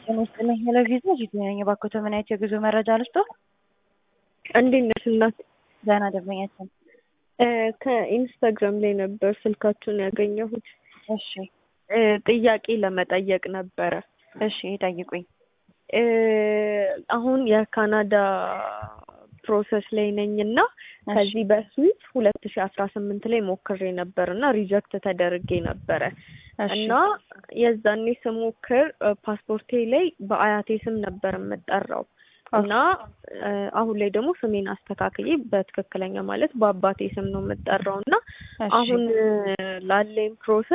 ጤና ይስጥልኝ ሄሎ ቪዛ ጂቲ ነኝ። እባክዎት ምን አይነት የጉዞ መረጃ ልስጦ? እንዴት ነሽ እናት? ደህና ደንበኛችን። ከኢንስታግራም ላይ ነበር ስልካችሁን ያገኘሁት። እሺ እ ጥያቄ ለመጠየቅ ነበረ። እሺ ጠይቁኝ። እ አሁን የካናዳ ፕሮሰስ ላይ ነኝ እና ከዚህ በፊት ሁለት ሺ አስራ ስምንት ላይ ሞክሬ ነበር እና ሪጀክት ተደርጌ ነበረ እሺ እና የዛኔ ስሞክር ፓስፖርቴ ላይ በአያቴ ስም ነበር የምጠራው እና እ አሁን ላይ ደግሞ ስሜን አስተካክዬ በትክክለኛ ማለት በአባቴ ስም ነው የምጠራው እና እሺ አሁን ላለኝ ፕሮሰስ